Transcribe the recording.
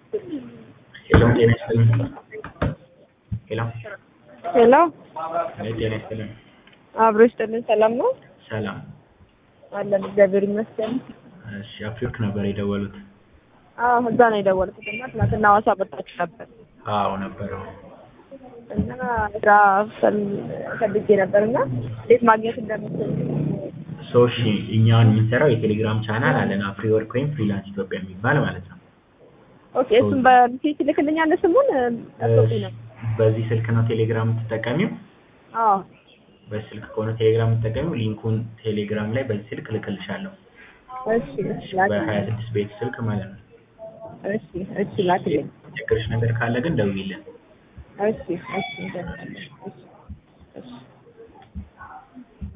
ሄሎ ጤና ይስጥልኝ። ሄሎ ሄሎ አይ ጤና ይስጥልኝ። አብሮ ይስጥልን። ሰላም ነው ሰላም። አለን፣ እግዚአብሔር ይመስገን። እሺ አፍሪወርክ ነበር የደወሉት? አዎ እዛ ነው የደወልኩት እና ትናንትና ሐዋሳ መጣችሁ ነበር አዎ ነበረው። እና ስራ ፈል- ፈልጌ ነበር እና እንዴት ማግኘት እንደምችል ሶ እሺ እኛውን የምንሰራው የቴሌግራም ቻናል አለን አፍሪወርክ ወይም ፍሪላንስ ኢትዮጵያ የሚባል ማለት ነው። ኦኬ፣ እሱም በፊት ልክልኛለህ ስሙን ጠብቁኝ ነው። በዚህ ስልክ ነው ቴሌግራም የምትጠቀሚው? አዎ በዚህ ስልክ ከሆነ ቴሌግራም የምትጠቀሚው ሊንኩን ቴሌግራም ላይ በዚህ ስልክ ልክልሻለሁ። እሺ እሺ ላክልኝ። በሀያ ስድስት ቤት ስልክ ማለት ነው። እሺ እሺ ላክልኝ። ችግርሽ ነገር ካለ ግን ደውይልን። እሺ እሺ እሺ እሺ